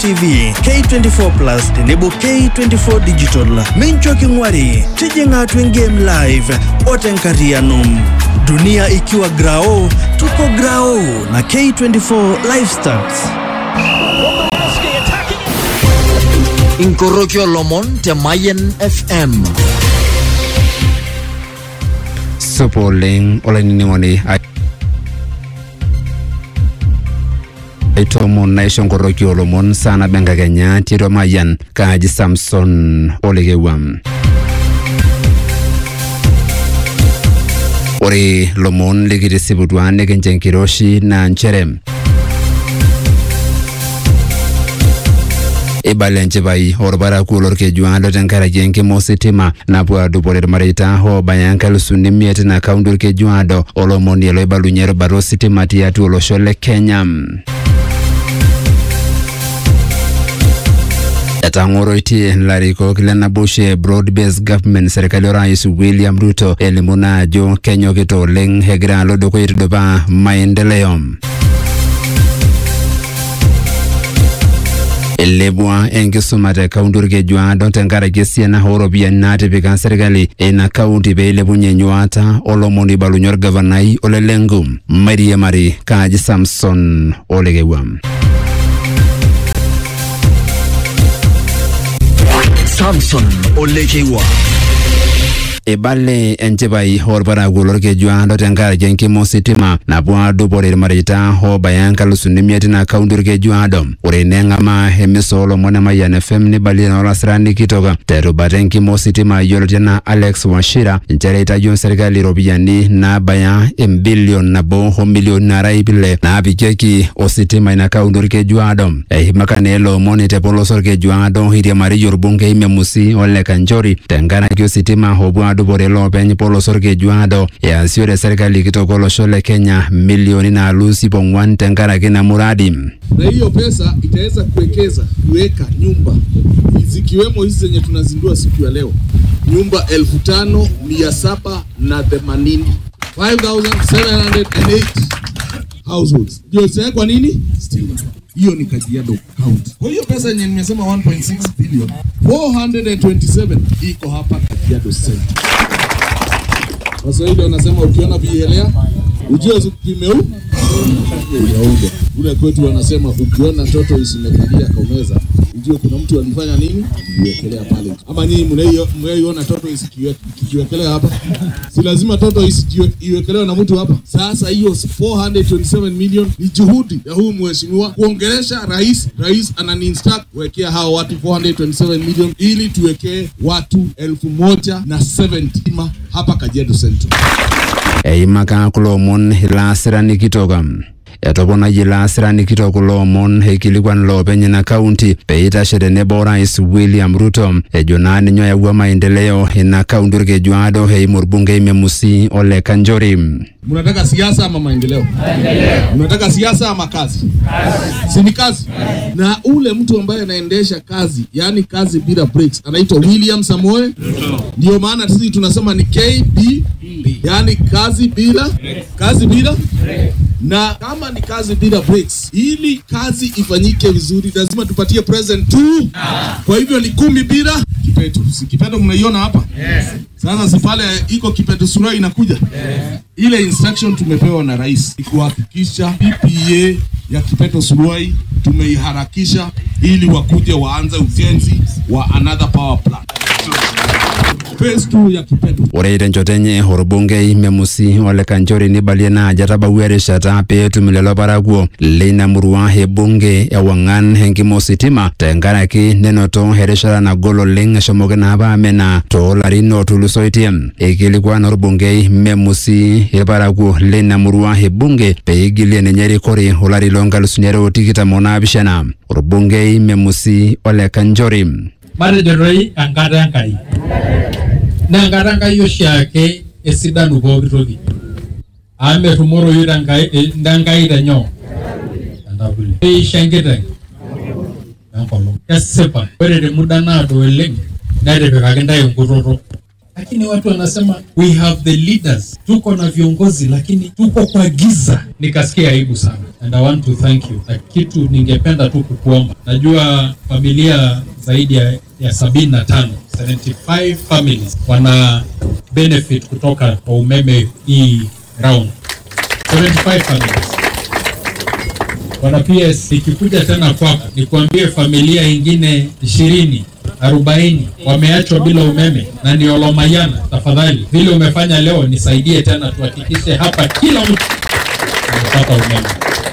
TV, K24 Plus tenebo K24 Digital. Mincho king'wari, tijing'a atua game live otenkariano. Dunia ikiwa grao, tuko grao na K24 Live Stats. Inkorokio lomon te Mayen FM. Supo oleng olainining'oni aitomon naisho nkoroki olomon saa nabo enkakenya tiatua Mayian kaaji Samson Olekewam. Ore lomon likitisiputua nikincho enkiroshi naa nchere ibala enchipai orparakuo lorkejuado tenkaraki enkima ositima napuo adupore irmareita oobaya enkalusuni imiet ina kaunti orkejuado olomoni loibalunye erubata ositima tiatua olosho le Kenya. etang'oroitie ilarikok lenabushe broad based government serkali orais William Ruto elimu naa ajo kenyokita oleng egira alo dukuya aitudupaa maendeleo. Ilepua enkisuma te kaunti orkejuado tenkaraki esiana ooropiyiani naatipika serkali ina kaunti pee ilepunye enyuata olomoni oibalunye orgavanai Ole Lenku mairiamari kaaji Samson Olekewam. Samson Olekewa. Ibale enchipai orparakuo lorkejuado tenkaraki enkima ositima napuo adupore irmareita oobaya enkalusuni imiet ina kaunti orkejuado. Ore neng'amaa emisa oolomon e Mayian FM nibalie naa olasirani kitok terubata enkima ositima yioloti enaa Alex Wachira nchere itayio serkali iropiyiani naabaya embilion nabo omilioni nara ip ile naapikieki ositima ina kaunti orkejuado. Eimaka naa ele omoni tepoloso orkejuado iriamariyie orbungei Memusi Ole Kanchori tenkaraki ositima opuo adupore loopeny poloso orkejuado easiore serkali kitok olosho le Kenya milioni naalus ip ong'uan tenkaraki ina muradi. na hiyo pesa itaweza kuwekeza kuweka nyumba zikiwemo hizi zenye tunazindua siku ya leo, nyumba elfu tano mia saba na themanini 5708 households ndio zitawekwa nini stima. Hiyo ni Kajiado County. Kwa hiyo pesa yenye nimesema 1.6 billion 427 iko hapa Kajiado Center. Waswahili wanasema ukiona bielea ujue kimeu ujaunga. Ule kwetu wanasema ukiona toto isimekalia kaumeza ujue kuna mtu alifanya nini iwekelea pale. Ama nyinyi mnaiyo- mnaiona toto isikiwe- ikiwekelea hapa, si lazima toto isikiwe- iwekelewe na mtu hapa. Sasa hiyo 427 million ni juhudi ya huyu mheshimiwa kuongelesha rais. Rais ananiinstruct kuwekea hao watu 427 million ili tuwekee watu elfu moja na 70 hapa Kajiado Central. Eimaka kulo omon ilaasirani kitok etoponayie ilaasirani kitok kulo omon aikilikuan loopeny ina kaunti pee itashe tenebo orais William Ruto ejo naa ninye oyawua maendeleo ina kaunti orkejuado eimu orbungei Memusi Ole Kanchori. Mnataka siasa ama maendeleo? Mnataka siasa ama kazi? Si ni kazi? Na ule mtu ambaye anaendesha kazi, yani kazi bila breaks, anaitwa William Samoe. Ndio maana sisi tunasema ni KB, yani kazi bila kazi bila na kama ni kazi bila breaks, ili kazi ifanyike vizuri, lazima tupatie present tu. Kwa hivyo ni kumi bila kipeto. Si kipeto mnaiona hapa? Sasa si pale iko kipeto sura inakuja ile instruction tumepewa na rais ni kuhakikisha PPA ya Kipeto Suruai tumeiharakisha ili wakuje waanze ujenzi wa another power plant. Phase 2 ya Kipeto Ore tenchoto enye orbungei Memusi Ole Kanchori nibalie naa ajo etabawua erishata pee etum lelo parakuo leina murua ebunge ewang'an enkima ositima tenkaraki nenoto erishata nagol oleng eshomoki naa apa amena toolarin ootulusoitie. Eikilikuan orbungei Memusi irparakuo leina murua ebunge pee igilie ninye erikore olari loonkalusuni are otikitam onaapishana. Orbungei Memusi Ole Kanchori. matejo toi enkata Enkai naa enkata Enkai oshiake esidanu pooki toki amu metumoroyu tenkai eh, tenkai tenyoo tentavuli keisho enkiteng enkolong kesipa ore te muda naado oleng netipikaki ntae enkutoto lakini watu wanasema we have the leaders, tuko na viongozi lakini tuko kwa giza. Nikasikia aibu sana, and I want to thank you. Na kitu ningependa tu kukuomba, najua familia zaidi ya, ya sabini na tano 75 families wana benefit kutoka kwa umeme hii round 75 families Bwana PS, nikikuja tena kwako nikuambie familia ingine ishirini arobaini wameachwa bila umeme na ni Olomayana. Tafadhali, vile umefanya leo, nisaidie tena, tuhakikishe hapa kila mtu amepata umeme.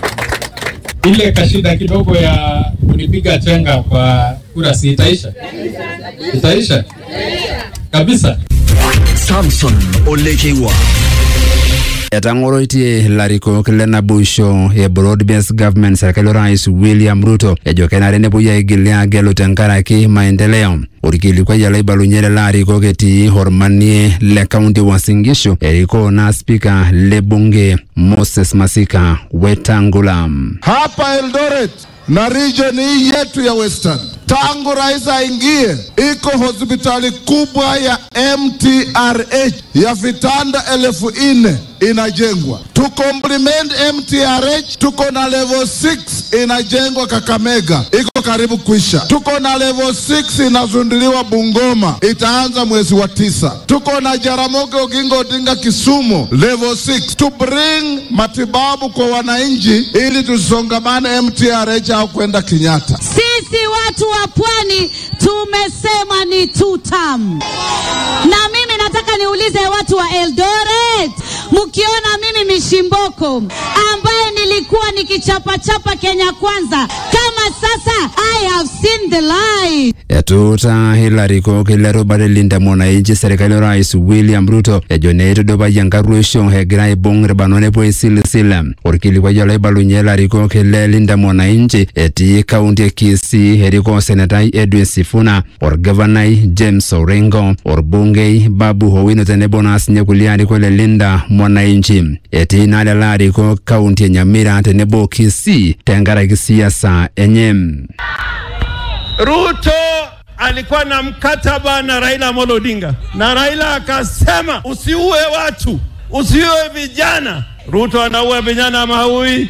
Ile kashida kidogo ya kunipiga chenga kwa kura, si itaisha? Itaisha kabisa. Samson Olecheiwa. etang'oroitie ilarikok le naboisho e broad based government serkali orais william ruto ejo kenare nepuoi aigil agelu tenkaraki maendeleo orkilikuai olaibalunye lelo arikok etii ormanie le kaunti Uasin Gishu erikoo na spika le bunge moses masika wetangula hapa Eldoret na region hii yetu ya Western, tangu rais aingie, iko hospitali kubwa ya MTRH ya vitanda elfu nne inajengwa. To complement MTRH, tuko na level 6 inajengwa Kakamega, iko karibu kuisha. Tuko na level 6 inazunduliwa Bungoma, itaanza mwezi wa tisa. Tuko na Jaramogi Oginga Odinga Kisumu, level 6 to bring matibabu kwa wananchi, ili tusongamane MTRH au kwenda Kenyatta. Sisi watu wa pwani tumesema ni two term. Na mimi nataka niulize watu wa Eldoret, mkiona mimi Mishimboko ambaye nilikuwa nikichapachapa Kenya Kwanza, kama sasa I have seen the light. etuuta ilarikok lerubare linda mwananchi serikali orais william ruto ejo neitudupai enkarruisho egira aibung irbanot nepuo aisilisila orkilikuai olaibalunye ilarikok le linda mwananchi etii kaunti e kisii erikoo senetai edwin sifuna orgavanai james orengo orbungei babu owino tenebo naa sinye kulie arikok le linda mwananchi etii naa lelo arikok kaunti e nyamira tenebo kisii tenkaraki siasa enye Ruto alikuwa na mkataba na Raila Amolo Odinga, na Raila akasema usiue watu, usiue vijana. Ruto anaua vijana ama haui?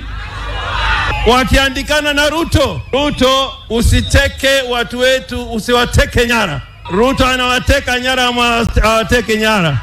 Wakiandikana na Ruto, Ruto usiteke watu wetu, usiwateke nyara. Ruto anawateka nyara ama awateke nyara?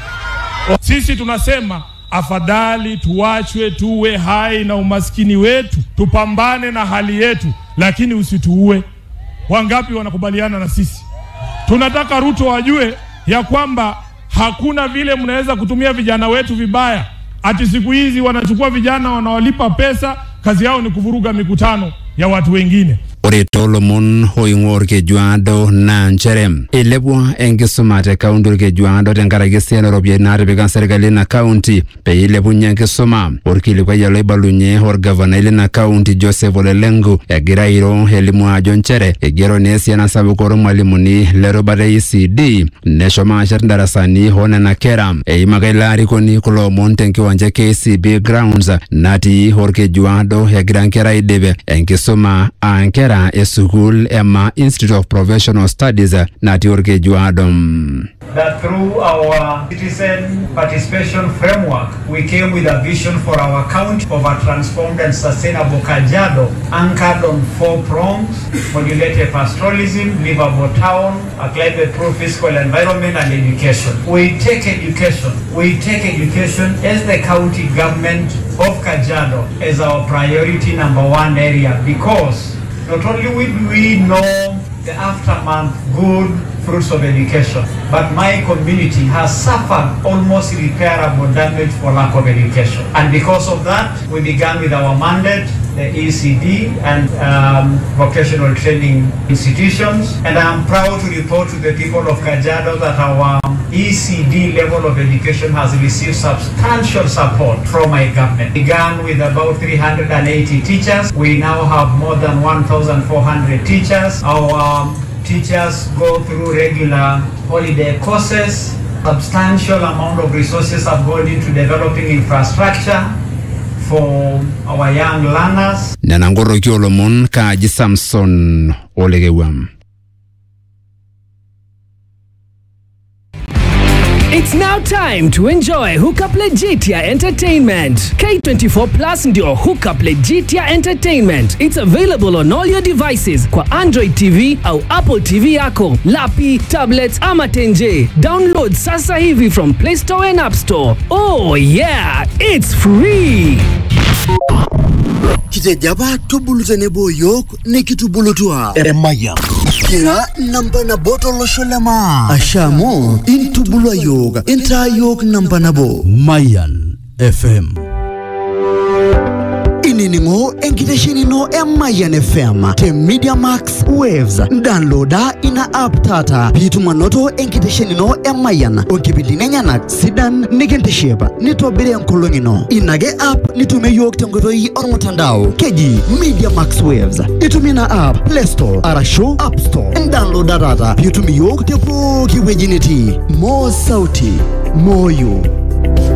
Sisi tunasema afadhali tuachwe tuwe hai na umaskini wetu, tupambane na hali yetu, lakini usituue. Wangapi wanakubaliana na sisi? Tunataka Ruto wajue ya kwamba hakuna vile mnaweza kutumia vijana wetu vibaya. Ati siku hizi wanachukua vijana wanawalipa pesa, kazi yao ni kuvuruga mikutano ya watu wengine. ore toolomon oing'ua orkejuado naa nchere eilepua enkisuma te kaunti orkejuado tenkaraki esiana ooropiyiani naatipika serkali ina kaunti pee eilepunye enkisuma orkilikuai olaibalunye orgavanai lina kaunti joseph olelengu egira airo elimu ajo nchere eigero naa esiana sapuk oormalimuni lerubata e ECD neshomo ashet ndarasani oonena kera eimaka ilo arikoni kulo omon tenkiwanja KCB grounds natii orkejuado egira nkera aidip enkisuma aa nkera esukuul ema Institute of Professional Studies natii orkejuado that through our citizen participation framework, we came with a vision for our county of a transformed and sustainable Kajiado, anchored on four prongs, modulated pastoralism, livable town, a climate-proof physical environment, and education. We take education, we take education as the county government of Kajiado as our priority number one area because not only will we know the aftermath good fruits of education. But my community has suffered almost irreparable damage for lack of education. And because of that, we began with our mandate, the ECD and um, vocational training institutions. And I am proud to report to the people of Kajiado that our ECD level of education has received substantial support from my government. Began with about 380 teachers. We now have more than 1,400 teachers. Our um, teachers go through regular holiday courses. Substantial amount of resources have gone into developing infrastructure for our young learners. nena nkoroki oolomon kaaji samson olekewam It's now time to enjoy Hookup Legitia Entertainment. K24 Plus ndio Hookup Legitia Entertainment. It's available on all your devices kwa Android TV au Apple TV yako, lapi, tablets ama tenje. Download sasa hivi from Play Store and App Store. Oh yeah, it's free. kitejaba tubulu tenebo yiok nikitubulutua emaya kira namba nabo tolosho lema asha amu intubulua yiok intaa yiok namba nabo Mayan FM. inining'o enkitesheni ino e Mayan FM te Media Max Waves downloada ina app taata piitum anoto enkitesheni ino e Mayan onkipindini enyenak sidan nikintiship nitobiri enkolong ino ina ake app nitumie yiok tenkoitoi ormutandao keji Media Max Waves itumie ina app Play Store arashu App Store downloada taata piitum yiok te pooki wueji nitii mo sauti moyo